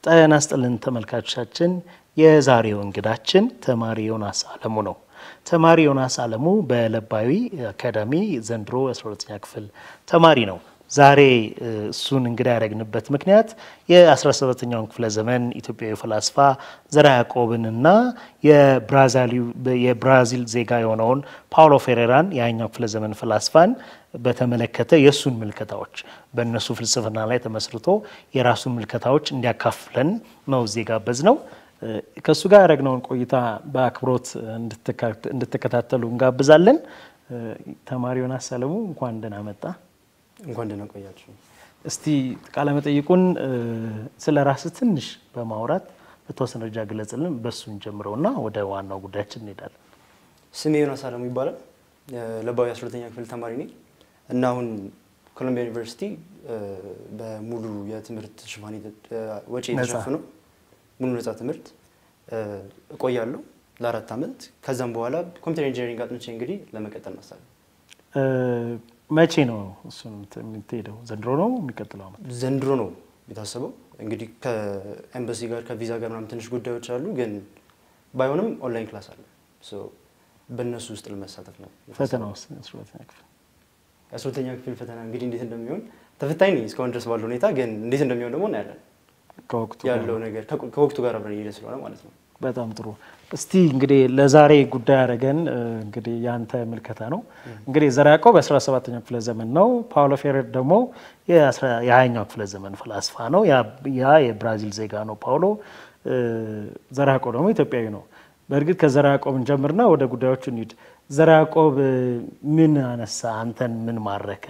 ጤና ይስጥልን ተመልካቾቻችን። የዛሬው እንግዳችን ተማሪ ዮናስ አለሙ ነው። ተማሪ ዮናስ አለሙ በለባዊ አካዳሚ ዘንድሮ 12ኛ ክፍል ተማሪ ነው። ዛሬ እሱን እንግዳ ያደረግንበት ምክንያት የ17ኛውን ክፍለ ዘመን ኢትዮጵያዊ ፈላስፋ ዘርዓ ያዕቆብንና የብራዚል ዜጋ የሆነውን ፓውሎ ፌሬራን የሃያኛው ክፍለ ዘመን ፈላስፋን በተመለከተ የእሱን ምልከታዎች በእነሱ ፍልስፍና ላይ ተመስርቶ የራሱን ምልከታዎች እንዲያካፍለን ነው እዚህ ጋበዝ ነው። ከእሱ ጋር ያደረግነውን ቆይታ በአክብሮት እንድትከታተሉ እንጋብዛለን። ተማሪ ዮናስ አለሙ እንኳን ደህና መጣ። እንኳን ደህና ቆያችሁ። እስቲ ቃለመጠይቁን ስለ ራስህ ትንሽ በማውራት በተወሰነ ደረጃ ግለጽልን። በእሱን ጀምረውና ወደ ዋናው ጉዳያችን እንሄዳለን። ስሜ ዮናስ አለሙ ይባላል። ለባዊ 12ኛ ክፍል ተማሪ ነኝ እና አሁን ኮሎምቢያ ዩኒቨርሲቲ በሙሉ የትምህርት ሽፋን ወጪ የተሸፈነው ሙሉ ነጻ ትምህርት እቆያለሁ ለአራት ዓመት። ከዛም በኋላ ኮምፒውተር ኢንጂነሪንግ አጥንቼ እንግዲህ ለመቀጠል ማሳለ መቼ ነው እሱን የምትሄደው? ዘንድሮ ነው የሚቀጥለው ዓመት? ዘንድሮ ነው የታሰበው። እንግዲህ ከኤምባሲ ጋር ከቪዛ ጋር ምናምን ትንሽ ጉዳዮች አሉ፣ ግን ባይሆንም ኦንላይን ክላስ አለ። በእነሱ ውስጥ ለመሳተፍ ነው። ፈተና ውስጥ አስራሁለተኛ ክፍል የአስራሁለተኛ ክፍል ፈተና እንግዲህ እንዴት እንደሚሆን ተፈታኝ ነኝ እስካሁን ድረስ ባለው ሁኔታ፣ ግን እንዴት እንደሚሆን ደግሞ እናያለን። ከወቅቱ ያለው ነገር ከወቅቱ ጋር አብረን እየሄደ ስለሆነ ማለት ነው። በጣም ጥሩ። እስቲ እንግዲህ ለዛሬ ጉዳይ ያደረገን እንግዲህ ያንተ ምልከታ ነው። እንግዲህ ዘርዓ ያዕቆብ የ17ኛው ክፍለ ዘመን ነው። ፓውሎ ፌሬር ደግሞ የ20ኛው ክፍለ ዘመን ፈላስፋ ነው። ያ የብራዚል ዜጋ ነው ፓውሎ። ዘርዓ ያዕቆብ ደግሞ ኢትዮጵያዊ ነው። በእርግጥ ከዘርዓ ያዕቆብ እንጀምርና ወደ ጉዳዮቹ እንሂድ። ዘርዓ ያዕቆብ ምን አነሳ? አንተን ምን ማረከ?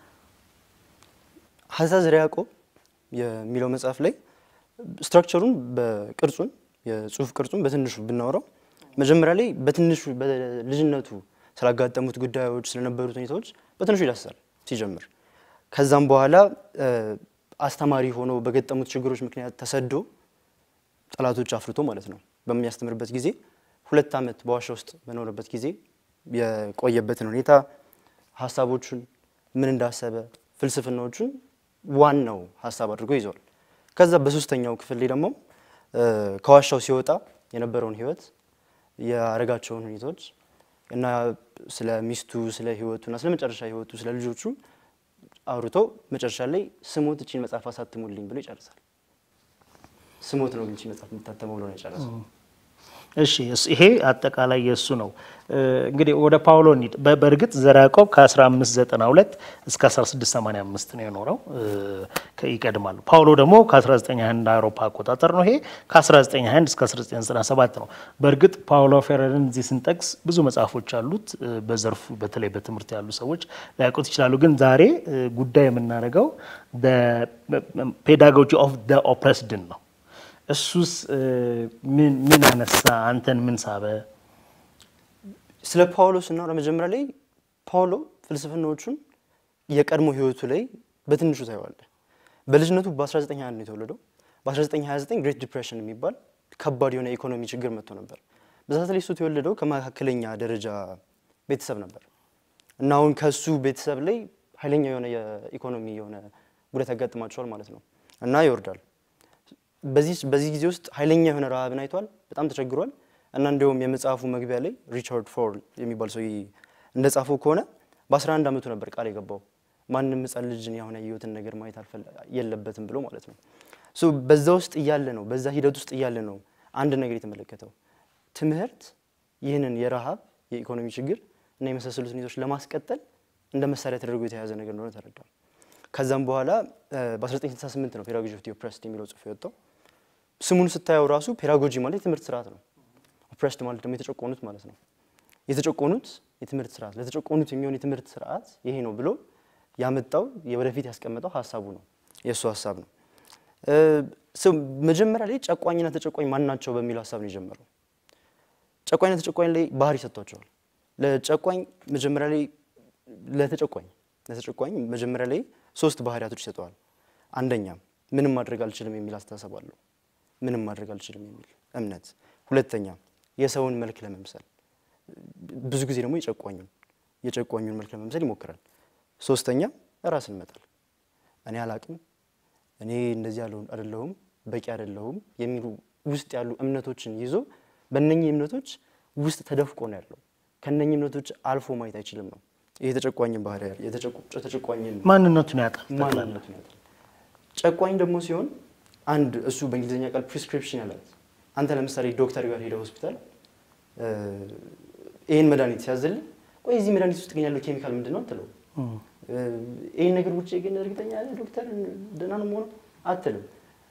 ሀዛ ዘርዓ ያዕቆብ የሚለው መጽሐፍ ላይ ስትራክቸሩን በቅርጹን የጽሁፍ ቅርጹን በትንሹ ብናወራው መጀመሪያ ላይ በትንሹ በልጅነቱ ስላጋጠሙት ጉዳዮች ስለነበሩት ሁኔታዎች በትንሹ ይዳስሳል ሲጀምር። ከዛም በኋላ አስተማሪ ሆኖ በገጠሙት ችግሮች ምክንያት ተሰዶ ጠላቶች አፍርቶ ማለት ነው በሚያስተምርበት ጊዜ ሁለት ዓመት በዋሻ ውስጥ በኖረበት ጊዜ የቆየበትን ሁኔታ ሀሳቦቹን ምን እንዳሰበ ፍልስፍናዎቹን ዋናው ሀሳብ አድርጎ ይዘዋል። ከዛ በሶስተኛው ክፍል ላይ ደግሞ ከዋሻው ሲወጣ የነበረውን ህይወት ያረጋቸውን ሁኔታዎች እና ስለ ሚስቱ ስለ ህይወቱ እና ስለ መጨረሻ ህይወቱ ስለ ልጆቹ አውርቶ መጨረሻ ላይ ስሞት እቺን መጽሐፍ አሳትሙልኝ ብሎ ይጨርሳል። ስሞት ነው ግን እቺ መጽሐፍ የምታተመው ብሎ ነው የጨረሰው። እሺ ይሄ አጠቃላይ የእሱ ነው። እንግዲህ ወደ ፓውሎ እንሂድ። በእርግጥ ዘርዓ ያዕቆብ ከ1592 እስከ 1685 ነው የኖረው፣ ይቀድማል። ፓውሎ ደግሞ ከ1921 አውሮፓ አቆጣጠር ነው። ይሄ ከ1921 እስከ 1997 ነው። በእርግጥ ፓውሎ ፌሬርን እዚህ ስንጠቅስ ብዙ መጽሐፎች አሉት። በዘርፉ በተለይ በትምህርት ያሉ ሰዎች ሊያውቁት ይችላሉ። ግን ዛሬ ጉዳይ የምናደርገው ፔዳጎጂ ኦፍ ዘ ኦፕሬስድን ነው። እሱስ ምን አነሳ? አንተን ምን ሳበ? ስለ ፓውሎ ስናወራ መጀመሪያ ላይ ፓውሎ ፍልስፍናዎቹን የቀድሞ ህይወቱ ላይ በትንሹ ታየዋለህ። በልጅነቱ በ1921 ነው የተወለደው። በ1929 ግሬት ዲፕሬሽን የሚባል ከባድ የሆነ ኢኮኖሚ ችግር መጥቶ ነበር። በዛት ላይ እሱ የተወለደው ከመካከለኛ ደረጃ ቤተሰብ ነበር እና አሁን ከእሱ ቤተሰብ ላይ ኃይለኛ የሆነ የኢኮኖሚ የሆነ ጉዳት ያጋጥማቸዋል ማለት ነው እና ይወርዳል በዚህ ጊዜ ውስጥ ኃይለኛ የሆነ ረሃብን አይቷል። በጣም ተቸግሯል እና እንዲሁም የመጽሐፉ መግቢያ ላይ ሪቻርድ ፎር የሚባል ሰው እንደ ጻፈው ከሆነ በ11 ዓመቱ ነበር ቃል የገባው ማንም ሕፃን ልጅን የሆነ የህይወትን ነገር ማየት የለበትም ብሎ ማለት ነው። በዛ ውስጥ እያለ ነው በዛ ሂደት ውስጥ እያለ ነው አንድ ነገር የተመለከተው ትምህርት ይህንን የረሃብ የኢኮኖሚ ችግር እና የመሳሰሉት ሁኔታዎች ለማስቀጠል እንደ መሳሪያ ተደርጎ የተያዘ ነገር እንደሆነ ተረዳል። ከዛም በኋላ በ1968 ነው ፔዳጎጂ ኦፍ ዘ ኦፕሬስድ የሚለው ጽሑፍ የወጣው። ስሙን ስታየው ራሱ ፔዳጎጂ ማለት የትምህርት ስርዓት ነው። ኦፕሬስድ ማለት ደግሞ የተጨቆኑት ማለት ነው። የተጨቆኑት የትምህርት ስርዓት ለተጨቆኑት የሚሆን የትምህርት ስርዓት ይሄ ነው ብሎ ያመጣው ወደፊት ያስቀመጠው ሀሳቡ ነው፣ የእሱ ሀሳብ ነው። መጀመሪያ ላይ ጨቋኝና ተጨቋኝ ማን ናቸው በሚለው ሀሳብ ነው የጀመረው። ጨቋኝና ተጨቋኝ ላይ ባህሪ ሰጥቷቸዋል። ለጨቋኝ መጀመሪያ ላይ ለተጨቋኝ ለተጨቋኝ መጀመሪያ ላይ ሶስት ባህሪያቶች ይሰጠዋል። አንደኛ ምንም ማድረግ አልችልም የሚል አስተሳሰብ አለው። ምንም ማድረግ አልችልም የሚል እምነት። ሁለተኛ የሰውን መልክ ለመምሰል ብዙ ጊዜ ደግሞ የጨቋኙን የጨቋኙን መልክ ለመምሰል ይሞክራል። ሶስተኛ ራስን መጣል። እኔ አላቅም፣ እኔ እንደዚህ ያለውን አይደለሁም፣ በቂ አይደለሁም የሚሉ ውስጥ ያሉ እምነቶችን ይዞ በእነኚህ እምነቶች ውስጥ ተደፍቆ ነው ያለው። ከእነኚህ እምነቶች አልፎ ማየት አይችልም ነው። ይህ የተጨቋኝን ባህሪ ያለ የተጨቋኝን ማንነቱን ያጣል። ጠቅላላ ማንነቱን ያጣል። ጨቋኝ ደግሞ ሲሆን አንድ እሱ በእንግሊዝኛ ቃል ፕሪስክሪፕሽን ያላት አንተ ለምሳሌ ዶክተር ጋር ሄደ ሆስፒታል እ፣ ይህን መድኃኒት ሲያዝልህ ቆይ እዚህ መድኃኒት ውስጥ ግን ያለው ኬሚካል ምንድን ነው አትለው። እም፣ እ፣ ይህን ነገር ውጭ ግን እርግጠኛ ያለ ዶክተር ደህና ነው መሆኑ አትልም።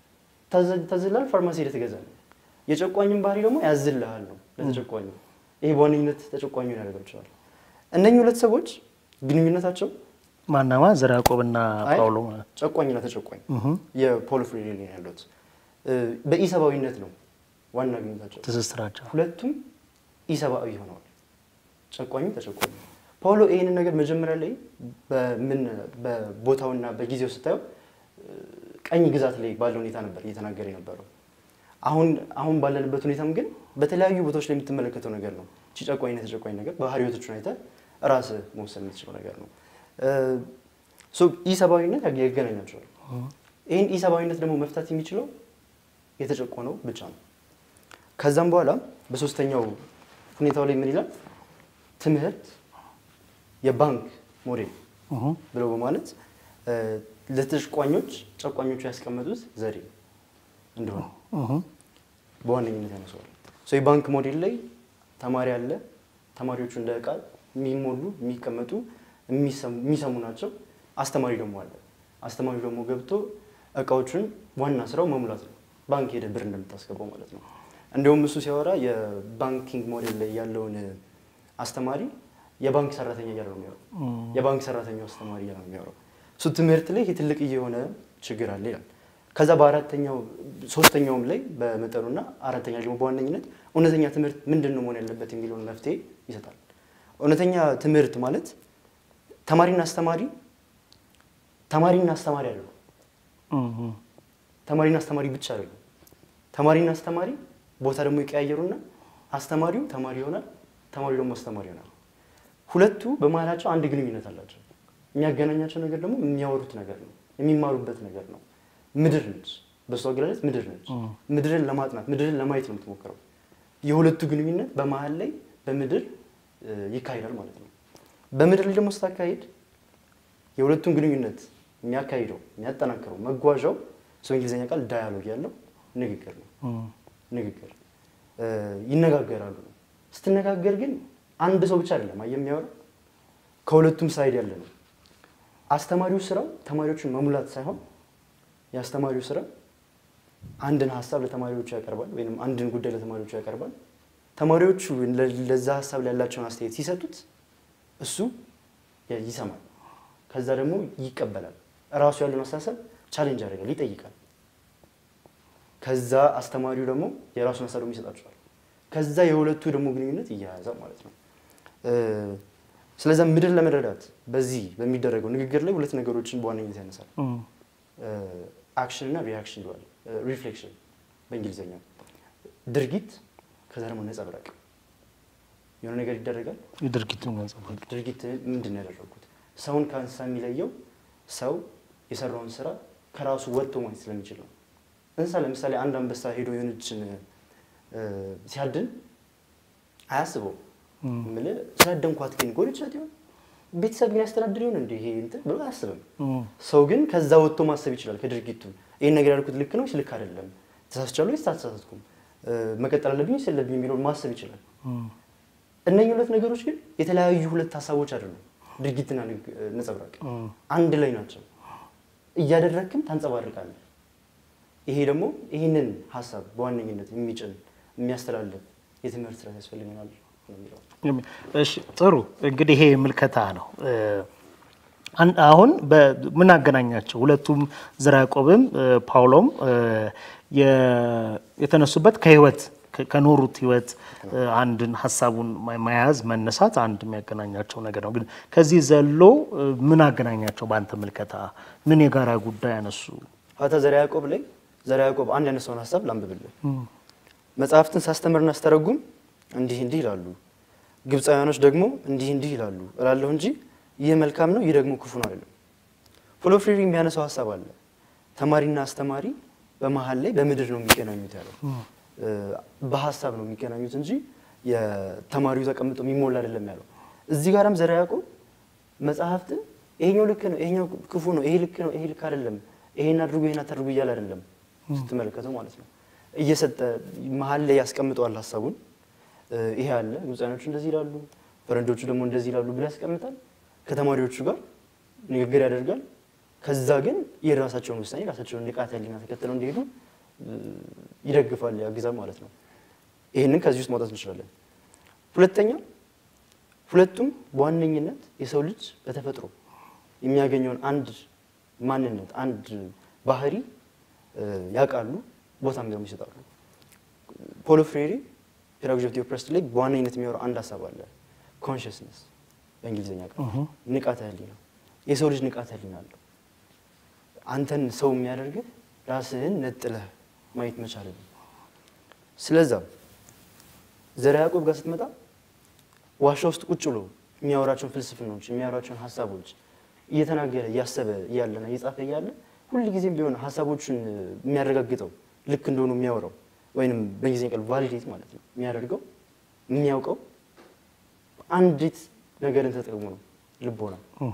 ታዘ- ታዝልሃል፣ ፋርማሲ ሄደህ ትገዛለህ። የጨቋኝን ባህሪ ደግሞ ያዝልሃል ነው ለተጨቋኙ። ይሄ በዋነኝነት ተጨቋኙን ያደርጋቸዋል። እነኚህ ሁለት ሰዎች ግንኙነታቸው ማናማ ዘር ያዕቆብና አይ፣ ጳውሎ ጨቋኝና ተጨቋኝ እም፣ የፖል ፍሬሪ ነው ያሉት እ፣ በኢሰብአዊነት ነው ዋና ግንኙነታቸው። ትስስራቸው ሁለቱም ኢሰብአዊ ሆነዋል። ጨቋኙ ተጨቋኙ። ፓውሎ ይህንን ነገር መጀመሪያ ላይ በምን በቦታውና በጊዜው ስታየው እ፣ ቀኝ ግዛት ላይ ባለ ሁኔታ ነበር እየተናገረ የነበረው። አሁን አሁን ባለንበት ሁኔታም ግን በተለያዩ ቦታዎች ላይ የምትመለከተው ነገር ነው። እቺ ጨቋኝና ተጨቋኝ ነገር ባህሪዎቶቹን አይተህ ራስህ መወሰን የምትችለው ነገር ነው። እ፣ ሶ ኢሰብአዊነት ያገናኛቸዋል። ይህን ኢሰብአዊነት ደግሞ መፍታት የሚችለው የተጨቆነው ብቻ ነው። ከዛም በኋላ በሶስተኛው ሁኔታው ላይ ምን ይላል? ትምህርት የባንክ ሞዴል እም፣ ብለው በማለት እ፣ ለተጨቋኞች ጨቋኞቹ ያስቀመጡት ዘዴ እንደሆነ እም፣ በዋነኝነት ያነሰዋል። ሶ የባንክ ሞዴል ላይ ተማሪ አለ። ተማሪዎቹ እንደ እቃ የሚሞሉ የሚቀመጡ የሚሰሙ- የሚሰሙ ናቸው። አስተማሪ ደግሞ አለ። አስተማሪው ደግሞ ገብቶ እቃዎቹን ዋና ስራው መሙላት ነው። ባንክ ሄደ ብር እንደምታስገባው ማለት ነው። እንዲሁም እሱ ሲያወራ የባንኪንግ ሞዴል ላይ ያለውን አስተማሪ የባንክ ሰራተኛ እያለ ነው የሚያወራው። እም፣ የባንክ ሰራተኛው አስተማሪ እያለ ነው የሚያወራው። እሱ ትምህርት ላይ ይህ ትልቅ የሆነ ችግር አለ ይላል። ከዛ በአራተኛው ሶስተኛውም ላይ በመጠኑና አራተኛ ደግሞ በዋነኝነት እውነተኛ ትምህርት ምንድን ነው መሆን ያለበት የሚለውን መፍትሄ ይሰጣል። እውነተኛ ትምህርት ማለት ተማሪና አስተማሪ ተማሪና አስተማሪ አይደሉም። እም፣ ተማሪና አስተማሪ ብቻ አይደሉም። ተማሪና አስተማሪ ቦታ ደግሞ ይቀያየሩና አስተማሪው ተማሪ ይሆናል፣ ተማሪው ደግሞ አስተማሪ ይሆናል። ሁለቱ በመሀላቸው አንድ ግንኙነት አላቸው። የሚያገናኛቸው ነገር ደግሞ የሚያወሩት ነገር ነው፣ የሚማሩበት ነገር ነው። ምድር ነች፣ በሱ አገላለጽ ምድር ነች። ምድርን ለማጥናት ምድርን ለማየት ነው የምትሞክረው። የሁለቱ ግንኙነት በመሀል ላይ በምድር እ፣ ይካሄዳል ማለት ነው። በምድር ላይ ደግሞ ስታካሄድ የሁለቱን ግንኙነት የሚያካሂደው የሚያጠናክረው መጓዣው ሰው እንግሊዝኛ ቃል ዳያሎግ ያለው ንግግር ነው። እም፣ ንግግር እ፣ ይነጋገራሉ ነው። ስትነጋገር ግን አንድ ሰው ብቻ አይደለም አየህ የሚያወራው ከሁለቱም ሳይድ ያለ ነው። አስተማሪው ስራው ተማሪዎችን መሙላት ሳይሆን የአስተማሪው ስራ አንድን ሀሳብ ለተማሪዎቹ ያቀርባል፣ ወይም አንድን ጉዳይ ለተማሪዎቹ ያቀርባል። ተማሪዎቹ ለ- ለዛ ሀሳብ ላይ ያላቸውን አስተያየት ሲሰጡት እሱ ያ- ይሰማል። ከዛ ደግሞ ይቀበላል። እራሱ ያለውን አስተሳሰብ ቻሌንጅ ያደርጋል፣ ይጠይቃል። ከዛ አስተማሪው ደግሞ የራሱን ሀሳብ ደግሞ ይሰጣቸዋል። ከዛ የሁለቱ ደግሞ ግንኙነት እያያዛል ማለት ነው። እ፣ ስለዛ ምድር ለመረዳት በዚህ በሚደረገው ንግግር ላይ ሁለት ነገሮችን በዋነኝነት ያነሳል። እም፣ አክሽን እና ሪያክሽን ይለዋል። ሪፍሌክሽን በእንግሊዝኛው ድርጊት፣ ከዛ ደግሞ ነጸብራቅ። የሆነ ነገር ይደረጋል። የድርጊቱን ነጸብራቅ ድርጊት ምንድን ነው ያደረጉት? ሰውን ከእንስሳ የሚለየው ሰው የሰራውን ስራ ከራሱ ወጥቶ ማየት ስለሚችል ነው። እንስሳ ለምሳሌ አንድ አንበሳ ሄዶ የሆነችን እ፣ ሲያድን አያስበው የምልህ ስላደንኳት ግን ጎድቻት ይሆን ቤተሰብ ግን ያስተዳድር ይሆን እንደ ይሄ እንትን ብሎ አያስብም። እም፣ ሰው ግን ከዛ ወጥቶ ማሰብ ይችላል። ከድርጊቱ ይህን ነገር ያልኩት ልክ ነው ወይስ ልክ አይደለም፣ ተሳስቻለሁ ወይስ አልተሳሳትኩም፣ እ፣ መቀጠል አለብኝ ወይስ የለብኝ የሚለውን ማሰብ ይችላል። እም፣ እነኚህ ሁለት ነገሮች ግን የተለያዩ ሁለት ሀሳቦች አይደሉም። ድርጊትና ንግ- ነጸብራቅ እም፣ አንድ ላይ ናቸው። እያደረግክም ታንጸባርቃለህ። ይሄ ደግሞ ይህንን ሀሳብ በዋነኝነት የሚጭን የሚያስተላልፍ የትምህርት ስርዓት ያስፈልገናል ነው የሚለው። የሚ- እሺ ጥሩ እንግዲህ ይሄ ምልከታ ነው። እ፣ አን- አሁን በምን አገናኛቸው ሁለቱም ዘርዓ ያዕቆብም እ፣ ጳውሎም እ፣ የ- የተነሱበት ከህይወት ከ- ከኖሩት ህይወት እ፣ አንድን ሀሳቡን ማ- መያዝ መነሳት አንድ የሚያገናኛቸው ነገር ነው። ግን ከዚህ ዘሎ እ፣ ምን አገናኛቸው? በአንተ ምልከታ ምን የጋራ ጉዳይ ያነሱ? ፋታ ዘርዓ ያዕቆብ ላይ ዘርዓ ያዕቆብ አንድ ያነሳውን ሀሳብ ላንብብልህ። መጽሐፍትን ሳስተምርና አስተረጉም እንዲህ እንዲህ ይላሉ፣ ግብፃውያኖች ደግሞ እንዲህ እንዲህ ይላሉ እላለሁ እንጂ ይህ መልካም ነው፣ ይህ ደግሞ ክፉ ነው አይደለም። ፖሎ ፍሬሪ የሚያነሳው ሀሳብ አለ። ተማሪና አስተማሪ በመሀል ላይ በምድር ነው የሚገናኙት ያለው እ፣ በሀሳብ ነው የሚገናኙት እንጂ የተማሪው ተቀምጦ የሚሞላ አይደለም ያለው። እዚህ ጋርም ዘርዓ ያዕቆብ መጽሐፍትን ይሄኛው ልክ ነው፣ ይሄኛው ክፉ ነው፣ ይሄ ልክ ነው፣ ይሄ ልክ አይደለም፣ ይሄን አድርጉ፣ ይሄን አታድርጉ እያለ አይደለም ስትመለከተው ማለት ነው። እየሰጠ መሀል ላይ ያስቀምጠዋል ሀሳቡን። እ፣ ይሄ አለ ግብፃኖቹ እንደዚህ ይላሉ፣ ፈረንጆቹ ደግሞ እንደዚህ ይላሉ ብሎ ያስቀምጣል። ከተማሪዎቹ ጋር ንግግር ያደርጋል። ከዛ ግን የራሳቸውን ውሳኔ ራሳቸውን ንቃተ ህሊና ተከትለው እንዲሄዱ እ፣ ይደግፋል፣ ያግዛል ማለት ነው። ይህንን ከዚህ ውስጥ ማውጣት እንችላለን። ሁለተኛ ሁለቱም በዋነኝነት የሰው ልጅ በተፈጥሮ የሚያገኘውን አንድ ማንነት አንድ ባህሪ እ፣ ያውቃሉ፣ ቦታም ደግሞ ይሰጣሉ። ፖሎ ፍሬሪ ፔዳጎጂ ኦፍ ኦፕረስድ ላይ በዋነኝነት የሚያወራው አንድ ሀሳብ አለ። ኮንሽስነስ በእንግሊዝኛ ቃል ንቃተ ህሊና። የሰው ልጅ ንቃተ ህሊና አለው። አንተን ሰው የሚያደርግህ ራስህን ነጥለህ ማየት መቻል ነው። ስለዛ ዘርዓ ያዕቆብ ጋር ስትመጣ ዋሻ ውስጥ ቁጭ ብሎ የሚያወራቸውን ፍልስፍናዎች የሚያወራቸውን ሀሳቦች እየተናገረ እያሰበ እያለና እየጻፈ እያለ ሁልጊዜም ቢሆን ሀሳቦቹን የሚያረጋግጠው ልክ እንደሆኑ የሚያወራው ወይንም በእንግሊዝኛ ቃል ቫሊዴት ማለት ነው የሚያደርገው የሚያውቀው አንዲት ነገርን ተጠቅሞ ነው ልቦና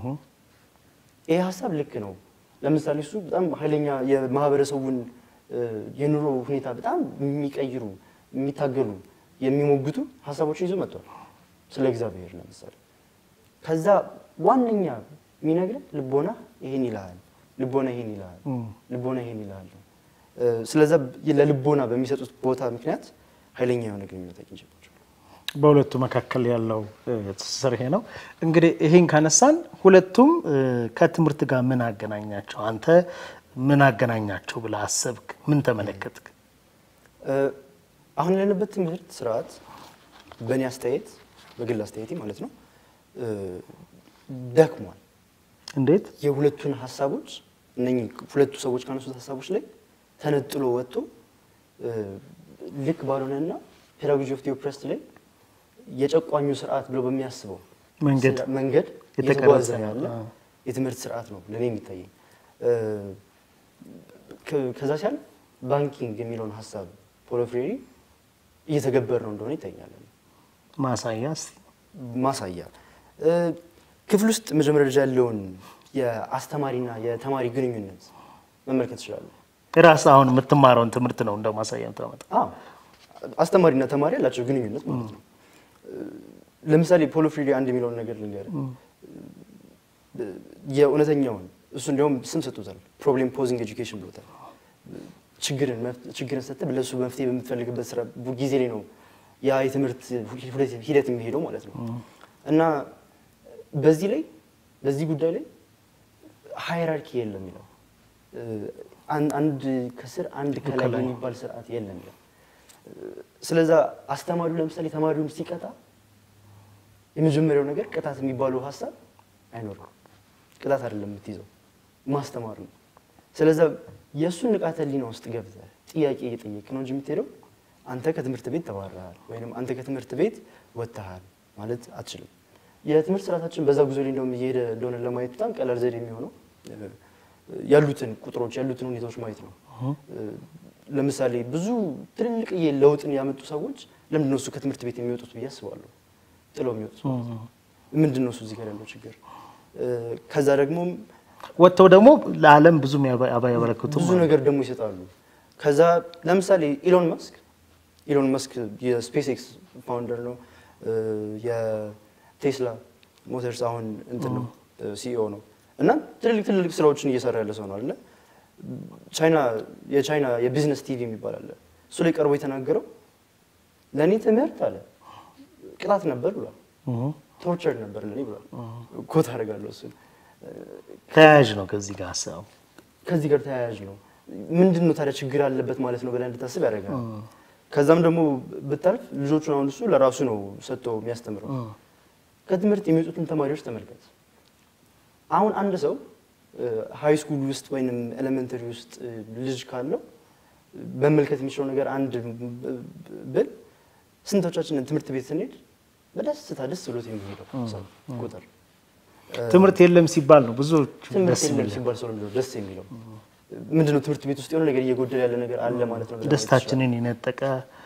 ይህ ሀሳብ ልክ ነው። ለምሳሌ እሱ በጣም ኃይለኛ የማህበረሰቡን እ፣ የኑሮ ሁኔታ በጣም የሚቀይሩ የሚታገሉ የሚሞግቱ ሀሳቦችን ይዞ መጥቷል። ስለ እግዚአብሔር ለምሳሌ ከዛ ዋነኛ የሚነግረን ልቦና ይሄን ይልሃል፣ ልቦና ይሄን ይልሃል፣ ልቦና ይሄን ይልሃል ነው። እ፣ ስለዛ ለልቦና በሚሰጡት ቦታ ምክንያት ኃይለኛ የሆነ ግንኙነት አግኝቼባቸዋለሁ። በሁለቱ መካከል ያለው እ፣ ትስስር ይሄ ነው። እንግዲህ ይሄን ካነሳን ሁለቱም እ፣ ከትምህርት ጋር ምን አገናኛቸው? አንተ ምን አገናኛቸው ብለህ አሰብክ? ምን ተመለከትክ? እ፣ አሁን ያለንበት ትምህርት ስርዓት በእኔ አስተያየት በግል አስተያየቴ ማለት ነው እ፣ ደክሟል። እንዴት? የሁለቱን ሀሳቦች እነኚህ ሁለቱ ሰዎች ካነሱት ሀሳቦች ላይ ተነጥሎ ወጥቶ እ፣ ልክ ባልሆነና ፔዳጎጂ ኦፍ ኦፕረስድ ላይ የጨቋኙ ስርዓት ብሎ በሚያስበው መንገድ ስራ- መንገድ የተቀረጸ እየተጓዘ ነው። ያለ አዎ። የትምህርት ስርዓት ነው ለእኔ የሚታየኝ። እ፣ ከ- ከዛ ሲያል ባንኪንግ የሚለውን ሀሳብ ፖሎ ፍሬሪ እየተገበር ነው እንደሆነ ይታኛል። ማሳያ እስቲ። ማሳያ እ፣ ክፍል ውስጥ መጀመሪያ ደረጃ ያለውን የአስተማሪና የተማሪ ግንኙነት መመልከት ይችላሉ። ራስህ አሁን የምትማረውን ትምህርት ነው እንደ ማሳያ የምታመጣ። አዎ አስተማሪና ተማሪ ያላቸው ግንኙነት ማለት ነው። ለምሳሌ ፖሎ ፍሬሪ አንድ የሚለውን ነገር ልንገርህ። የእውነተኛውን እሱ እንዲያውም ስም ሰጥቶታል። ፕሮብሌም ፖዚንግ ኤጁኬሽን ብሎታል። ችግርን መፍ- ችግርን ሰጥተህ ለእሱ መፍትሄ በምትፈልግበት ስራ ቡ- ጊዜ ላይ ነው ያ የትምህርት ሂደት- ሂደት የሚሄደው ማለት ነው። እና በዚህ ላይ በዚህ ጉዳይ ላይ ሃይራርኪ የለም ይለው አን- አንድ ከስር አንድ ከላይ ከላይ። የሚባል ስርዓት የለም ይለው። ስለዛ አስተማሪው ለምሳሌ ተማሪውን ሲቀጣ የመጀመሪያው ነገር ቅጣት የሚባለው ሀሳብ አይኖርም። ቅጣት አይደለም የምትይዘው ማስተማር ነው። ስለዛ የእሱን ንቃተ ህሊና ውስጥ ገብተህ ጥያቄ እየጠየቅ ነው እንጂ የምትሄደው አንተ ከትምህርት ቤት ተባረሃል ወይም አንተ ከትምህርት ቤት ወጥተሃል ማለት አትችልም። የትምህርት ስርዓታችን በዛ ጉዞ ላይ እንደውም እየሄደ እንደሆነ ለማየት በጣም ቀላል ዘዴ የሚሆነው እ፣ ያሉትን ቁጥሮች ያሉትን ሁኔታዎች ማየት ነው። እ፣ ለምሳሌ ብዙ ትልልቅዬ ለውጥን ያመጡ ሰዎች ለምንድን ነው እሱ ከትምህርት ቤት የሚወጡት ብዬ አስባለሁ። ጥለው የሚወጡት ማለት ነው። ምንድን ነው እሱ እዚህ ጋር ያለው ችግር? እ፣ ከዛ ደግሞ ወጥተው ደግሞ ለዓለም ብዙ ያበረክቱ ብዙ ነገር ደግሞ ይሰጣሉ። ከዛ ለምሳሌ ኢሎን መስክ ኢሎን መስክ የስፔስ ኤክስ ፋውንደር ነው። እ፣ የቴስላ ሞተርስ አሁን እንትን ነው ሲኢኦ ነው እና ትልልቅ ትልልቅ ስራዎችን እየሰራ ያለ ሰው ነው አይደለ? ቻይና የቻይና የቢዝነስ ቲቪ የሚባል አለ። እሱ ላይ ቀርቦ የተናገረው ለእኔ ትምህርት አለ ቅጣት ነበር ብሏል። ቶርቸር ነበር ለእኔ ብሏል። ኮት አደርጋለሁ እሱን ተያያዥ ነው ከዚህ ጋር ሀሳቡ። ከዚህ ጋር ተያያዥ ነው። ምንድን ነው ታዲያ ችግር አለበት ማለት ነው ብለህ እንድታስብ ያደርጋል። ከዛም ደግሞ ብታልፍ ልጆቹን አሁን እሱ ለራሱ ነው ሰጥቶ የሚያስተምረው። ከትምህርት የሚወጡትን ተማሪዎች ተመልከት። አሁን አንድ ሰው ሃይ ስኩል ውስጥ ወይም ኤሌመንተሪ ውስጥ እ፣ ልጅ ካለው መመልከት የሚችለው ነገር አንድ ብ- ብል ስንቶቻችንን ትምህርት ቤት ስንሄድ በደስታ ደስ ብሎት የሚሄደው ሰው ቁጥር ትምህርት የለም ሲባል ነው ብዙዎቹ ትምህርት ደስ የለም የሚል ሲባል ሰው ነው ደስ የሚለው። ምንድነው ትምህርት ቤት ውስጥ የሆነ ነገር እየጎደለ ያለ ነገር አለ ማለት ነው። ብለህ ማለት ደስታችንን የነጠቀ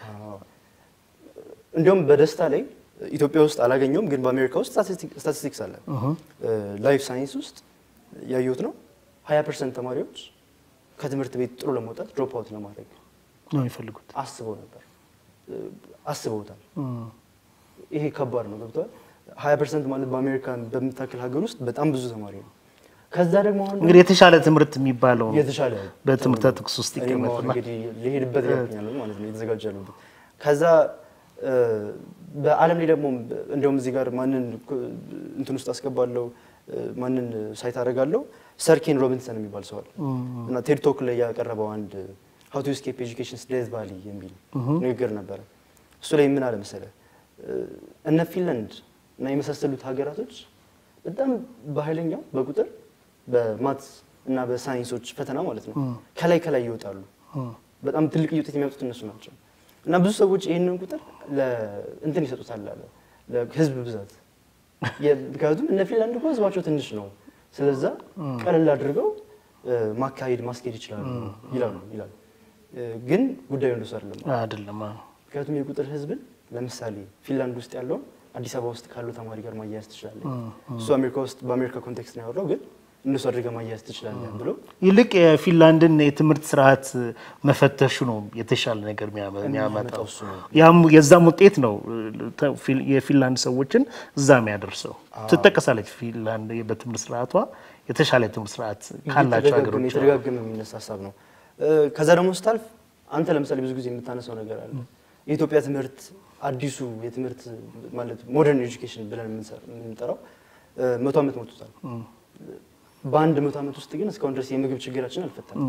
እንዲሁም በደስታ ላይ ኢትዮጵያ ውስጥ አላገኘውም፣ ግን በአሜሪካ ውስጥ ስታቲስቲክስ አለ። ላይፍ ሳይንስ ውስጥ ያየሁት ነው። 20 ፐርሰንት ተማሪዎች ከትምህርት ቤት ጥሩ ለመውጣት ድሮፕ አውት ለማድረግ ነው የሚፈልጉት። አስበው ነበር፣ አስበውታል። ይሄ ከባድ ነው። ገብተዋል። 20 ፐርሰንት ማለት በአሜሪካን በምታክል ሀገር ውስጥ በጣም ብዙ ተማሪ ነው። ከዛ ደግሞ አሁን እንግዲህ የተሻለ ትምህርት የሚባለው የተሻለ በትምህርት ጥቅስ ውስጥ እኔም አሁን ይቀመጥና እንግዲህ ሊሄድበት ያገኛለሁ ማለት ነው የተዘጋጀ ያለበት ከዛ እ፣ በዓለም ላይ ደግሞ እንዲያውም እዚህ ጋር ማንን ኮ- እንትን ውስጥ አስገባለሁ እ፣ ማንን ሳይት አደርጋለሁ ሰር ኬን ሮቢንሰን የሚባል ሰው አለ እና ቴድ ቶክ ላይ ያቀረበው አንድ ሀው ቱ ስኬፕ ኤጁኬሽን ዴዝ ቫሊ የሚል ንግግር ነበረ። እሱ ላይ ምን አለ መሰለህ እ፣ እነ ፊንላንድ እና የመሳሰሉት ሀገራቶች በጣም በኃይለኛው በቁጥር በማትስ እና በሳይንሶች ፈተና ማለት ነው ከላይ ከላይ ይወጣሉ። በጣም ትልቅ ውጤት የሚያመጡት እነሱ ናቸው። እና ብዙ ሰዎች ይህንን ቁጥር ለእንትን ይሰጡታል አለ ለህዝብ ብዛት። የ- ምክንያቱም እነ ፊንላንድ እኮ ህዝባቸው ትንሽ ነው፣ ስለዛ ቀለል አድርገው እ፣ ማካሄድ ማስኬድ ይችላሉ ይላሉ ይላሉ። እ፣ ግን ጉዳዩ እንደሱ አይደለም። አይደለም አዎ። ምክንያቱም የቁጥር ህዝብን ለምሳሌ ፊንላንድ ውስጥ ያለውን አዲስ አበባ ውስጥ ካለው ተማሪ ጋር ማያያዝ ትችላለህ። እሱ አሜሪካ ውስጥ በአሜሪካ ኮንቴክስት ነው ያወራው፣ ግን እንደሱ አድርገህ ማያያዝ ትችላለህ ብሎ ይልቅ የፊንላንድን የትምህርት ስርዓት መፈተሹ ነው የተሻለ ነገር የሚያመ- የሚያመጣው። እሱ ነው። ያም የዛም ውጤት ነው ተ- ፊል- የፊንላንድ ሰዎችን እዛ የሚያደርሰው። ትጠቀሳለች ፊንላንድ በትምህርት ስርዓቷ የተሻለ የትምህርት ስርዓት ካላቸው የተደጋገመ ሀገሮች የተደጋገመ የሚነሳ ሀሳብ ነው። እ፣ ከዛ ደግሞ ስታልፍ አንተ ለምሳሌ ብዙ ጊዜ የምታነሳው ነገር አለ። የኢትዮጵያ ትምህርት አዲሱ የትምህርት ማለት ሞደርን ኤጁኬሽን ብለን የምንሰ- የምንጠራው እ፣ መቶ ዓመት ሞልቶታል። በአንድ መቶ ዓመት ውስጥ ግን እስካሁን ድረስ የምግብ ችግራችን አልፈታም።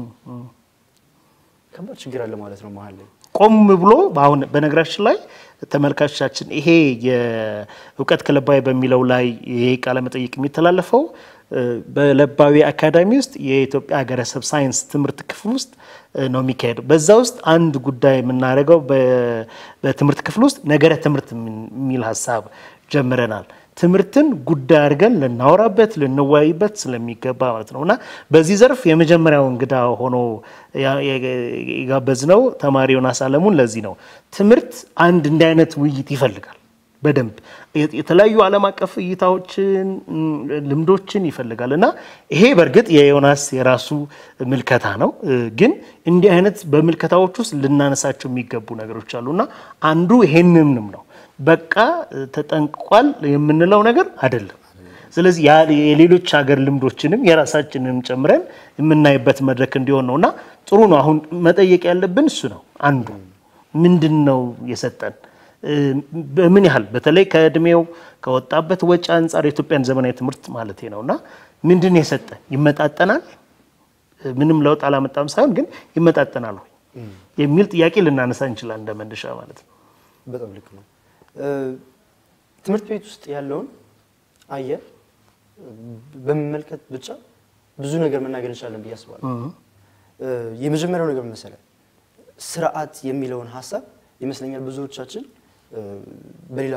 ከባድ ችግር አለ ማለት ነው መሀል ላይ ቆም ብሎ አሁን በነገራችን ላይ ተመልካቾቻችን ይሄ የእውቀት ክለባዊ በሚለው ላይ ይሄ ቃለ መጠይቅ የሚተላለፈው እ፣ በለባዊ አካዳሚ ውስጥ የኢትዮጵያ ሀገረሰብ ሳይንስ ትምህርት ክፍል ውስጥ እ፣ ነው የሚካሄደው። በዛ ውስጥ አንድ ጉዳይ የምናደርገው በ- በትምህርት ክፍል ውስጥ ነገረ ትምህርት የሚል ሀሳብ ጀምረናል። ትምህርትን ጉዳይ አድርገን ልናወራበት ልንወያይበት ስለሚገባ ማለት ነው እና በዚህ ዘርፍ የመጀመሪያው እንግዳ ሆኖ ያ- የጋበዝነው ተማሪ ዮናስ አለሙን ለዚህ ነው። ትምህርት አንድ እንዲህ አይነት ውይይት ይፈልጋል። በደንብ የ- የተለያዩ ዓለም አቀፍ እይታዎችን ም፣ ልምዶችን ይፈልጋል እና ይሄ በእርግጥ የዮናስ የራሱ ምልከታ ነው። እ፣ ግን እንዲህ አይነት በምልከታዎች ውስጥ ልናነሳቸው የሚገቡ ነገሮች አሉ እና አንዱ ይሄንንም ነው በቃ እ፣ ተጠንቅቋል የምንለው ነገር አይደለም። ስለዚህ ያ- የሌሎች ሀገር ልምዶችንም የራሳችንንም ጨምረን የምናይበት መድረክ እንዲሆን ነው እና ጥሩ ነው። አሁን መጠየቅ ያለብን እሱ ነው። አንዱ ምንድን ነው የሰጠን እ፣ በምን ያህል በተለይ ከእድሜው ከወጣበት ወጪ አንጻር የኢትዮጵያን ዘመናዊ ትምህርት ማለት ነው እና ምንድን ነው የሰጠን? ይመጣጠናል? እ፣ ምንም ለውጥ አላመጣም ሳይሆን ግን ይመጣጠናል ወይ የሚል ጥያቄ ልናነሳ እንችላለን እንደ መነሻ ማለት ነው። በጣም ልክ ነው። እ፣ ትምህርት ቤት ውስጥ ያለውን አየር በመመልከት ብቻ ብዙ ነገር መናገር እንችላለን ብዬ አስባለሁ። እ፣ የመጀመሪያው ነገር ምን መሰለህ፣ ስርዓት የሚለውን ሀሳብ ይመስለኛል ብዙዎቻችን እ፣ በሌላ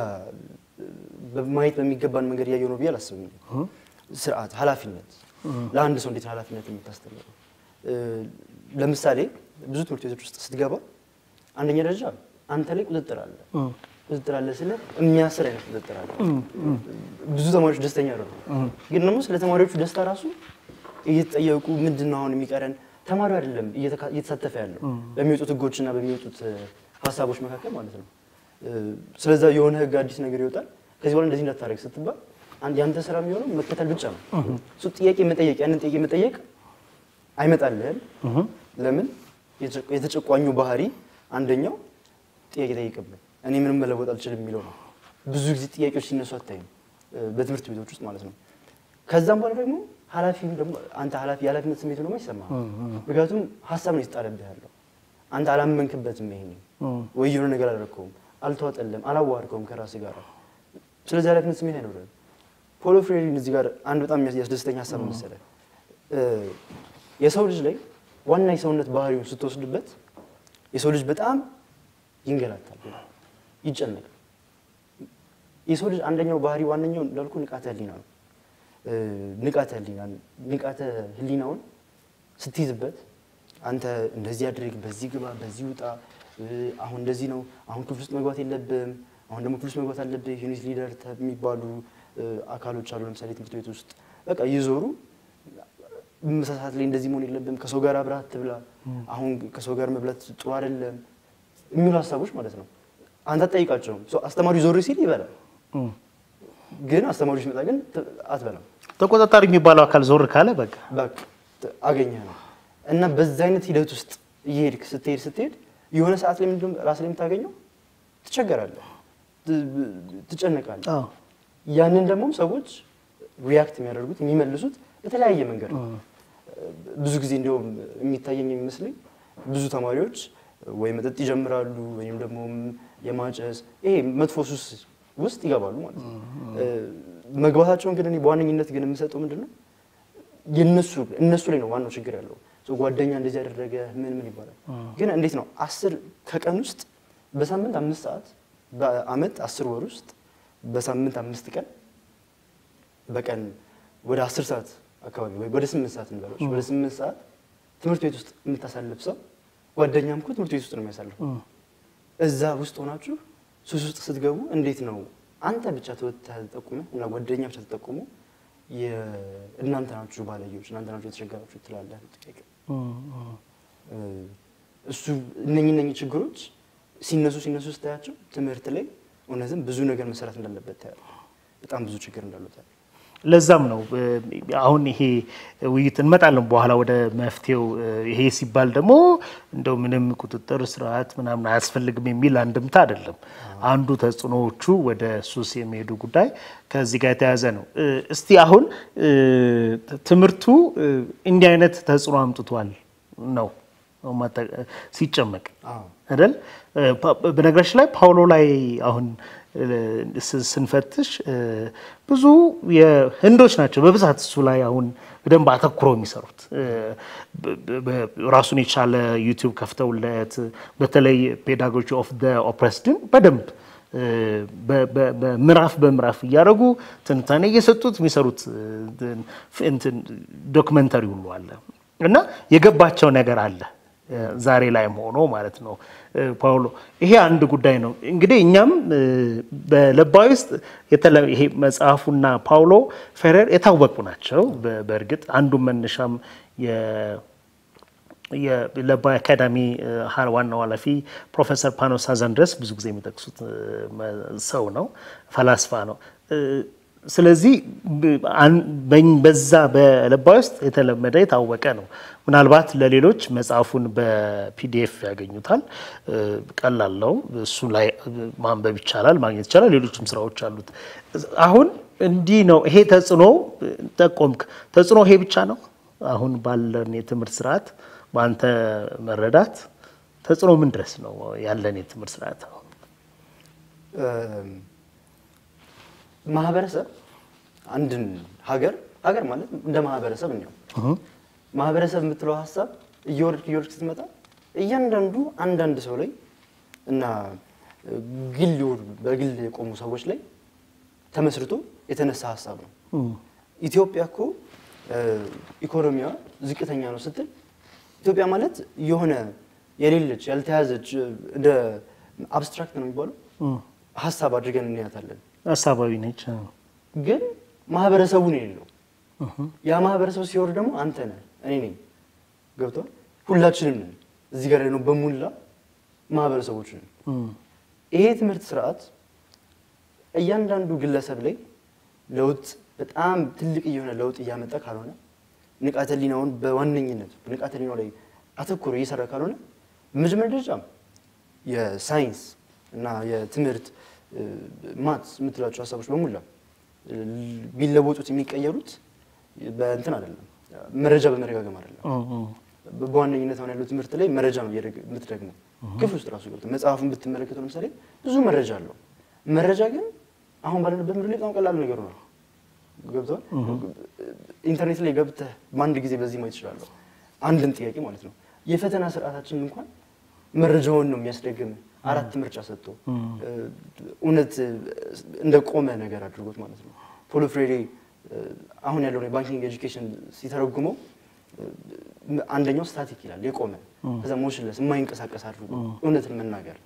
በማየት በሚገባን መንገድ እያየው ነው ብዬ አላስብም። ስርዓት፣ ኃላፊነት ለአንድ ሰው እንዴት ነው ኃላፊነት የምታስተምረው? እ፣ ለምሳሌ ብዙ ትምህርት ቤቶች ውስጥ ስትገባ አንደኛ ደረጃ አንተ ላይ ቁጥጥር አለ። ቁጥጥር አለ ስለ የሚያስር አይነት ቁጥጥር አለ። ብዙ ተማሪዎች ደስተኛ ነው፣ ግን ደግሞ ስለ ተማሪዎቹ ደስታ ራሱ እየተጠየቁ ምንድን ነው አሁን የሚቀረን ተማሪው አይደለም እየተካ- እየተሳተፈ ያለው በሚወጡት ህጎችና በሚወጡት እ፣ ሀሳቦች መካከል ማለት ነው። እ፣ ስለዛ የሆነ ህግ አዲስ ነገር ይወጣል። ከዚህ በኋላ እንደዚህ እንዳታደርግ ስትባል አንድ ያንተ ስራ የሚሆነው መከተል ብቻ ነው። እሱ ጥያቄ መጠየቅ ያንን ጥያቄ መጠየቅ አይመጣልህም። ለምን የተጨ- የተጨቋኙ ባህሪ አንደኛው ጥያቄ ጠይቅብን እኔ ምንም መለወጥ አልችልም የሚለው ነው። ብዙ ጊዜ ጥያቄዎች ሲነሱ አታይም እ፣ በትምህርት ቤቶች ውስጥ ማለት ነው። ከዛም በኋላ ደግሞ ኃላፊ ደግሞ አንተ ኃላፊ የኃላፊነት ስሜት ደግሞ አይሰማህም። ምክንያቱም ሀሳብ ነው የተጣለብህ ያለው አንተ አላመንክበትም። ይሄ ወይ የሆነ ነገር አላደረግከውም፣ አልተዋጠለም፣ አላዋርከውም ከራስህ ጋር። ስለዚህ ኃላፊነት ስሜት አይኖርም። ፖሎ ፍሬሪን እዚህ ጋር አንድ በጣም ያስደስተኝ ሀሳብ መሰለህ እ፣ የሰው ልጅ ላይ ዋና የሰውነት ባህሪውን ስትወስድበት የሰው ልጅ በጣም ይንገላታል፣ ይጨነቃል። የሰው ልጅ አንደኛው ባህሪ ዋነኛው እንዳልኩ ንቃተ ህሊና ነው። እ፣ ንቃተ ህሊና ንቃተ ህሊናውን ስትይዝበት አንተ እንደዚህ አድርግ፣ በዚህ ግባ፣ በዚህ ውጣ፣ እ፣ አሁን እንደዚህ ነው፣ አሁን ክፍል ውስጥ መግባት የለብም፣ አሁን ደግሞ ክፍል ውስጥ መግባት አለብህ። ዩኒት ሊደር የሚባሉ እ፣ አካሎች አሉ። ለምሳሌ ትምህርት ቤት ውስጥ በቃ እየዞሩ ምሳ ሰዓት ላይ እንደዚህ መሆን የለብም፣ ከሰው ጋር አብረህ አትብላ፣ አሁን ከሰው ጋር መብላት ጥሩ አይደለም የሚሉ ሀሳቦች ማለት ነው። አንተ አትጠይቃቸውም። ሶ አስተማሪው ዞር ሲል ይበላል፣ እም። ግን አስተማሪው ሲመጣ ግን ት- አትበላም። ተቆጣጣሪ የሚባለው አካል ዞር ካለ በቃ በቃ ት- አገኘህ ነው እና በዛ አይነት ሂደት ውስጥ እየሄድክ ስትሄድ ስትሄድ የሆነ ሰዓት ላይ ምንድን ራስ ላይ የምታገኘው ትቸገራለህ፣ ት- ትጨነቃለህ። አዎ። ያንን ደግሞ ሰዎች ሪያክት የሚያደርጉት የሚመልሱት በተለያየ መንገድ ነው። ብዙ ጊዜ እንዲያውም የሚታየኝ የሚመስለኝ ብዙ ተማሪዎች ወይ መጠጥ ይጀምራሉ ወይም ደግሞ የማጨስ ይሄ መጥፎ ሱስ ውስጥ ይገባሉ ማለት ነው። መግባታቸውን ግን እኔ በዋነኝነት ግን የምሰጠው ምንድን ነው የነሱ እነሱ ላይ ነው ዋናው ችግር ያለው። ሰው ጓደኛ እንደዚህ ያደረገ ምን ምን ይባላል። ግን እንዴት ነው አስር ከቀን ውስጥ በሳምንት አምስት ሰዓት በአመት አስር ወር ውስጥ በሳምንት አምስት ቀን በቀን ወደ አስር ሰዓት አካባቢ ወይ ወደ ስምንት ሰዓት እንበለው ወደ ስምንት ሰዓት ትምህርት ቤት ውስጥ የምታሳልፍ ሰው ጓደኛም እኮ ትምህርት ቤት ውስጥ ነው የሚያሳልፈው። እዛ ውስጥ ሆናችሁ ሱስ ውስጥ ስትገቡ እንዴት ነው አንተ ብቻ ተጠቁመ እና ጓደኛ ብቻ ተጠቁሞ እናንተ ናችሁ ባለየዎች እናንተ ናችሁ የተቸገራችሁ ትላለህ። ጥያቄ እሱ እነኚህ እነኚህ ችግሮች ሲነሱ ሲነሱ ስታያቸው ትምህርት ላይ እውነትም ብዙ ነገር መሰራት እንዳለበት ታያለህ። በጣም ብዙ ችግር እንዳለው ታያለህ። ለዛም ነው አሁን ይሄ ውይይት እንመጣለን በኋላ ወደ መፍትሄው። ይሄ ሲባል ደግሞ እንደው ምንም ቁጥጥር ስርዓት ምናምን አያስፈልግም የሚል አንድምታ አይደለም። አንዱ ተጽዕኖዎቹ ወደ ሱስ የሚሄዱ ጉዳይ ከዚህ ጋር የተያያዘ ነው። እስቲ አሁን ትምህርቱ እንዲህ አይነት ተጽዕኖ አምጥቷል ነው ሲጨመቅ አይደል? በነገራችን ላይ ፓውሎ ላይ አሁን ስንፈትሽ ብዙ የህንዶች ናቸው በብዛት እሱ ላይ አሁን በደንብ አተኩረው የሚሰሩት ራሱን የቻለ ዩቲዩብ ከፍተውለት በተለይ ፔዳጎጂ ኦፍ ኦፕሬስድን በደንብ በምዕራፍ በምዕራፍ እያደረጉ ትንታኔ እየሰጡት የሚሰሩት ዶክመንተሪ ሁሉ አለ እና የገባቸው ነገር አለ ዛሬ ላይ ሆኖ ማለት ነው። ፓውሎ ይሄ አንድ ጉዳይ ነው። እንግዲህ እኛም በለባዊ ውስጥ ይሄ መጽሐፉና ፓውሎ ፌሬር የታወቁ ናቸው። በእርግጥ አንዱ መነሻም የለባዊ አካዳሚ ዋናው ኃላፊ ፕሮፌሰር ፓኖስ ሳዛንድረስ ብዙ ጊዜ የሚጠቅሱት ሰው ነው፣ ፈላስፋ ነው። ስለዚህ በዛ በለባዊ ውስጥ የተለመደ የታወቀ ነው። ምናልባት ለሌሎች መጽሐፉን በፒዲኤፍ ያገኙታል። ቀላል ነው። እሱ ላይ ማንበብ ይቻላል፣ ማግኘት ይቻላል። ሌሎችም ስራዎች አሉት። አሁን እንዲህ ነው። ይሄ ተጽዕኖ ጠቆምክ። ተጽዕኖ ይሄ ብቻ ነው። አሁን ባለን የትምህርት ስርዓት በአንተ መረዳት ተጽዕኖ ምን ድረስ ነው ያለን የትምህርት ስርዓት? ማህበረሰብ አንድን ሀገር ሀገር ማለት እንደ ማህበረሰብ ነው። ማህበረሰብ የምትለው ሀሳብ እየወረድክ እየወረድክ ስትመጣ እያንዳንዱ አንዳንድ ሰው ላይ እና ግል በግል የቆሙ ሰዎች ላይ ተመስርቶ የተነሳ ሀሳብ ነው። ኢትዮጵያ እኮ ኢኮኖሚዋ ዝቅተኛ ነው ስትል ኢትዮጵያ ማለት የሆነ የሌለች ያልተያዘች እንደ አብስትራክት ነው የሚባለው ሀሳብ አድርገን እንያታለን። ሀሳባዊ ነች። ግን ማህበረሰቡ ነው የሌለው። ያ ማህበረሰብ ሲወርድ ደግሞ አንተ ነህ፣ እኔ ነኝ። ገብቷል። ሁላችንም ነን እዚህ ጋር ነው በሙላ ማህበረሰቦች ነን። ይሄ ትምህርት ስርዓት እያንዳንዱ ግለሰብ ላይ ለውጥ በጣም ትልቅ እየሆነ ለውጥ እያመጣ ካልሆነ ንቃተ ህሊናውን በዋነኝነት ንቃተ ህሊናው ላይ አተኩሮ እየሰራ ካልሆነ በመጀመሪያ ደረጃ የሳይንስ እና የትምህርት ማት የምትላቸው ሀሳቦች በሙላ ቢለወጡት የሚቀየሩት በእንትን አይደለም፣ መረጃ በመደጋገም አይደለም። በዋነኝነት አሁን ያለው ትምህርት ላይ መረጃ ነው የምትደግመው። ክፍል ውስጥ ራሱ ገብተህ መጽሐፉን ብትመለከተው ለምሳሌ ብዙ መረጃ አለው። መረጃ ግን አሁን ባለንበት ምድር ላይ በጣም ቀላል ነገር ነው። ገብተዋል። ኢንተርኔት ላይ ገብተህ በአንድ ጊዜ በዚህ ማየት ይችላለሁ። አንድን ጥያቄ ማለት ነው። የፈተና ስርዓታችን እንኳን መረጃውን ነው የሚያስደግም አራት ምርጫ ሰጥቶ እውነት እንደ ቆመ ነገር አድርጎት ማለት ነው። ፖሎ ፍሬሬ አሁን ያለውን የባንኪንግ ኤጁኬሽን ሲተረጉመው አንደኛው ስታቲክ ይላል የቆመ ከዛ ሞሽንለስ የማይንቀሳቀስ አድርጎ እውነትን መናገር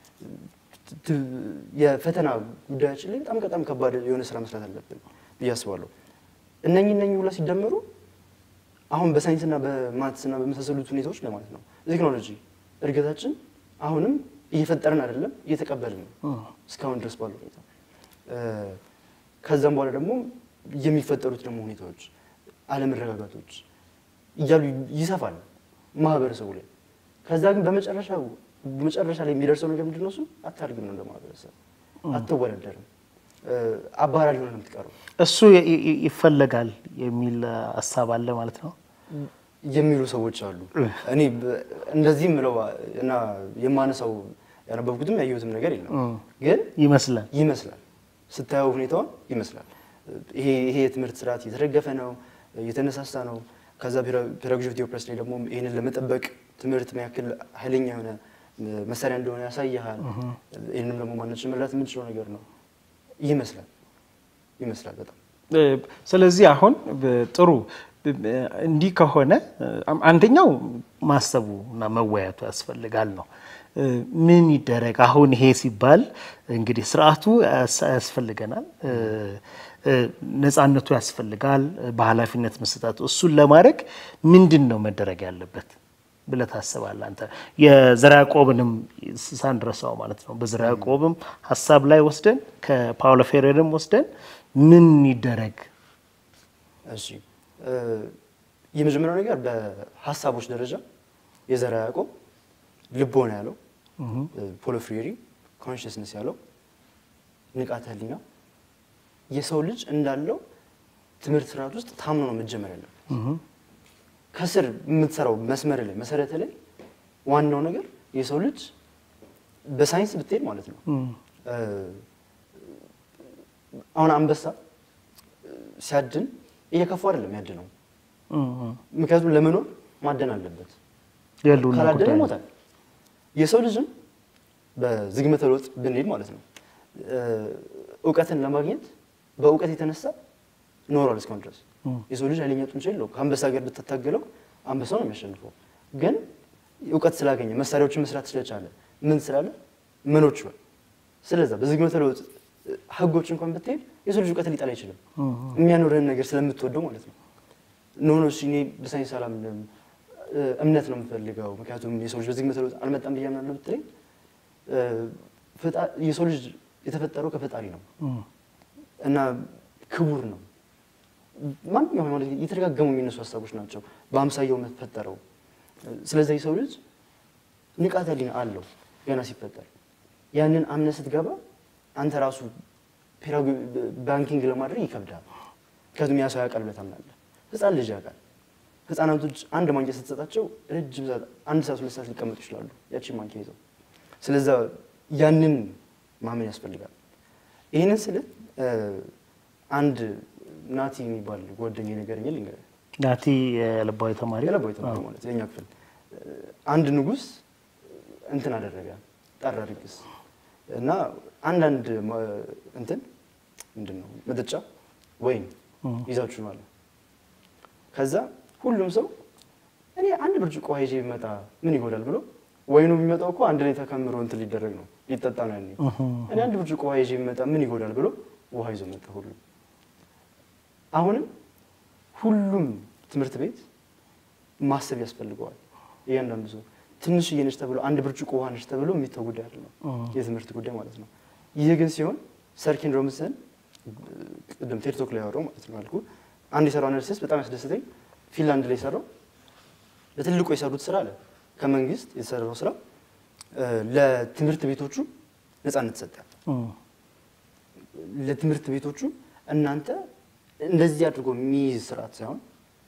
ት- የፈተና ጉዳያችን ላይ በጣም በጣም ከባድ የሆነ ስራ መስራት አለብን ብዬ አስባለሁ። እነኚህ እነኚህ ሁላ ሲደመሩ አሁን በሳይንስና በማትስና በመሳሰሉት ሁኔታዎች ለማለት ነው ቴክኖሎጂ እድገታችን አሁንም እየፈጠርን አይደለም እየተቀበልን ነው እስካሁን ድረስ ባለው ሁኔታ እ፣ ከዛም በኋላ ደግሞ የሚፈጠሩት ደግሞ ሁኔታዎች አለመረጋጋቶች እያሉ ይሰፋል ማህበረሰቡ ላይ። ከዛ ግን በመጨረሻው በመጨረሻ ላይ የሚደርሰው ነገር ምንድን ነው? እሱ አታድግም ነው እንደ ማህበረሰብ አትወዳደርም፣ እ፣ አባራሪ ሆነ ነው የምትቀረው እሱ ይ- ይ- ይፈለጋል የሚል ሀሳብ አለ ማለት ነው። የሚሉ ሰዎች አሉ። እኔ በ- እንደዚህ ምለው እና የማነሳው ያነበብኩትም ያየሁትም ነገር የለም ግን ይመስላል ይመስላል ስታየው ሁኔታውን ይመስላል። ይሄ ይሄ የትምህርት ስርዓት እየተደገፈ ነው፣ እየተነሳሳ ነው። ከዛ ፔዳጎጂ ኦፍ ቴዎፕረስ ላይ ደግሞ ይህንን ለመጠበቅ ትምህርት ምን ያክል ኃይለኛ የሆነ መሳሪያ እንደሆነ ያሳይሃል። ይህንም ደግሞ ማናችን መረዳት የምንችለው ነገር ነው ይመስላል ይመስላል በጣም እ፣ ስለዚህ አሁን ብ- ጥሩ ብ- ብ- እንዲህ ከሆነ እ፣ አንደኛው ማሰቡ እና መወያቱ ያስፈልጋል ነው። እ፣ ምን ይደረግ አሁን ይሄ ሲባል እንግዲህ ስርዓቱ ያስ- ያስፈልገናል፣ እ፣ እ፣ ነፃነቱ ያስፈልጋል፣ እ፣ በኃላፊነት መሰጣቱ እሱን ለማድረግ ምንድን ነው መደረግ ያለበት ብለህ ታስባለህ አንተ? የዘርዓ ያዕቆብንም ሳንድረሳው ማለት ነው። በዘርዓ ያዕቆብም ሀሳብ ላይ ወስደን ከፓውሎ ፌሬርም ወስደን ምን ይደረግ? እሺ እ፣ የመጀመሪያው ነገር በሀሳቦች ደረጃ የዘርዓ ያዕቆብ ልቦና ያለው ፖሎ ፍሬሪ ኮንሽስነስ ያለው ንቃተ ህሊና የሰው ልጅ እንዳለው ትምህርት ስርዓት ውስጥ ታምኖ ነው መጀመር ያለበት። ከስር የምትሰራው መስመር ላይ መሰረተ ላይ ዋናው ነገር የሰው ልጅ በሳይንስ ብትሄድ ማለት ነው እ፣ አሁን አንበሳ ሲያድን እየከፋ አይደለም ያድነው። ምክንያቱም ለመኖር ማደን አለበት። የሉና ካላደነ ጉዳይ ነው። ይሞታል። የሰው ልጅም በዝግመተ ለውጥ ብንሄድ ማለት ነው እ፣ እውቀትን ለማግኘት በእውቀት የተነሳ ኖሯል እስካሁን ድረስ። የሰው ልጅ ኃይለኛ ጡንቻ የለው። ከአንበሳ ጋር ብትታገለው አንበሳው ነው የሚያሸንፈው። ግን እውቀት ስላገኘ መሳሪያዎችን መስራት ስለቻለ ምን ስላለ መኖር ችሏል። ስለዛ በዝግመተ ለውጥ እ፣ ህጎች እንኳን ብትሄድ የሰው ልጅ እውቀትን ሊጠላ አይችልም። የሚያኖርህን ነገር ስለምትወደው ማለት ነው። ኖ ኖ እሺ፣ እኔ በሳይንስ አላምንም እ፣ እምነት ነው የምፈልገው። ምክንያቱም የሰው ልጅ በዝግመተ ለውጥ አልመጣም ብዬ አምናለሁ ብትለኝ እ፣ ፈጣ- የሰው ልጅ የተፈጠረው ከፈጣሪ ነው እና ክቡር ነው። ማንኛውም ሃይማኖት እየተደጋገሙ የሚነሱ ሀሳቦች ናቸው። በአምሳያው መፈጠረው። ስለዚህ የሰው ልጅ ንቃተ ህሊና አለው ገና ሲፈጠር። ያንን አምነህ ስትገባ አንተ ራሱ ፔዳጎ- ባንኪንግ ለማድረግ ይከብዳል። ምክንያቱም ያ ሰው ያውቃል ብለህ ታምናለህ። ህፃን ልጅ ያውቃል። ህፃናቶች አንድ ማንኪያ ስትሰጣቸው ረጅም ሰዓት አንድ ሰዓት ሁለት ሰዓት ሊቀመጡ ይችላሉ ያቺን ማንኪያ ይዘው። ስለዛ ያንን ማመን ያስፈልጋል። ይህንን ስል እ፣ አንድ ናቲ የሚባል ጓደኛዬ ነገረኝ ልንገርህ ናቲ የልባዊ ተማሪ የለባዊ ተማሪ ማለት የኛ ክፍል አንድ ንጉስ እንትን አደረገ ጠራ ድግስ እና አንዳንድ ማ- እንትን ምንድን ነው መጠጫ ወይን ይዛችሁ ነው አለ። ከዛ ሁሉም ሰው እኔ አንድ ብርጭቆ ውሃ ይዤ ቢመጣ ምን ይጎዳል ብሎ ወይኑ የሚመጣው እኮ አንድ ላይ ተከምሮ እንትን ሊደረግ ነው ሊጠጣ ነው ያኔ። እኔ አንድ ብርጭቆ ውሃ ይዤ ቢመጣ ምን ይጎዳል ብሎ ውሃ ይዞ መጣ ሁሉም። አሁንም ሁሉም ትምህርት ቤት ማሰብ ያስፈልገዋል። እያንዳንዱ ሰው ትንሽዬ ነች ተብሎ አንድ ብርጭቆ ውሃ ነች ተብሎ የሚተው ጉዳይ አይደለም፣ የትምህርት ጉዳይ ማለት ነው። ይህ ግን ሲሆን ሰር ኬን ሮቢንሰን ቅድም ቴድቶክ ላይ ያወራው ማለት ነው አልኩ አንድ የሰራው አናሊሲስ በጣም ያስደስተኝ። ፊንላንድ ላይ የሰራው ለትልቁ የሰሩት ስራ አለ ከመንግስት የተሰራው ስራ እ፣ ለትምህርት ቤቶቹ ነፃነት ሰጠ። ለትምህርት ቤቶቹ እናንተ እንደዚህ አድርጎ የሚይዝ ስርዓት ሳይሆን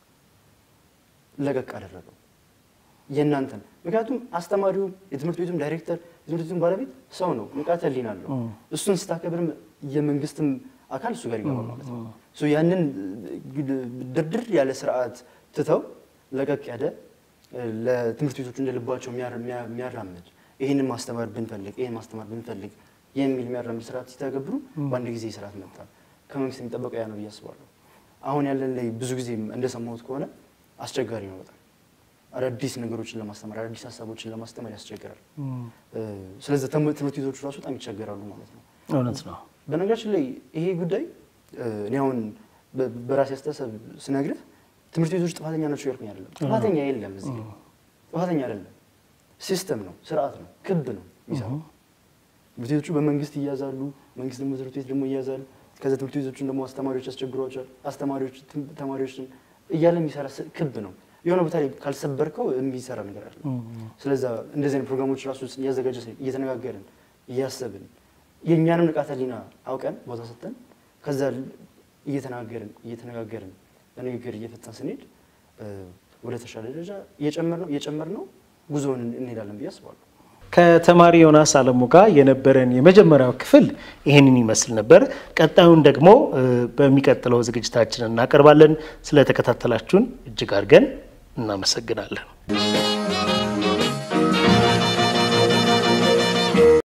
ለቀቅ አደረገው የእናንተን። ምክንያቱም አስተማሪው የትምህርት ቤቱም ዳይሬክተር የትምህርት ቤቱም ባለቤት ሰው ነው፣ ንቃተ ህሊና አለው። እሱን ስታከብርም የመንግስትም አካል እሱ ጋር ይገባል ማለት ነው። ሶ ያንን ድርድር ያለ ስርዓት ትተው ለቀቅ ያለ ለትምህርት ቤቶቹ እንደ ልባቸው የሚያር- የሚያ- የሚያራምድ ይህንን ማስተማር ብንፈልግ ይህን ማስተማር ብንፈልግ የሚል የሚያራምድ ስርዓት ሲተገብሩ በአንድ ጊዜ ስርዓት መጣ። ከመንግስት የሚጠበቀው ያ ነው ብዬ አስባለሁ። አሁን ያለን ላይ ብዙ ጊዜ እንደሰማሁት ከሆነ አስቸጋሪ ነው በጣም አዳዲስ ነገሮችን ለማስተማር አዳዲስ ሀሳቦችን ለማስተማር ያስቸግራል። ስለዚህ ትምህርት ቤቶቹ ራሱ በጣም ይቸገራሉ ማለት ነው። እውነት ነው። በነገራችን ላይ ይሄ ጉዳይ እኔ አሁን በ- በራሴ አስተሳሰብ ስነግርህ ትምህርት ቤቶች ጥፋተኛ ናቸው ያልኩኝ አይደለም። ጥፋተኛ የለም እዚህ ጋር ጥፋተኛ አይደለም። ሲስተም ነው፣ ስርዓት ነው፣ ክብ ነው የሚሰራው። ትምህርት ቤቶቹ በመንግስት ይያዛሉ፣ መንግስት ደግሞ ትምህርት ቤት ደግሞ ይያዛል። ከዛ ትምህርት ቤቶቹን ደግሞ አስተማሪዎች ያስቸግሯቸዋል፣ አስተማሪዎች ትም- ተማሪዎችን እያለ የሚሰራ ስ- ክብ ነው። የሆነ ቦታ ላይ ካልሰበርከው የሚሰራ ነገር አለ። ስለዛ እንደዚህ አይነት ፕሮግራሞች ራሱ እያዘጋጀ እየተነጋገርን እያሰብን የእኛንም ንቃተ ህሊና አውቀን ቦታ ሰጥተን ከዛ እየተናገርን እየተነጋገርን በንግግር እየፈታን ስንሄድ እ፣ ወደ ተሻለ ደረጃ እየጨመርነው እየጨመርነው ጉዞውን እንሄዳለን ብዬ አስባለሁ። ከተማሪ ዮናስ አለሙ ጋር የነበረን የመጀመሪያው ክፍል ይህንን ይመስል ነበር። ቀጣዩን ደግሞ እ፣ በሚቀጥለው ዝግጅታችን እናቀርባለን። ስለተከታተላችሁን እጅግ አድርገን እናመሰግናለን።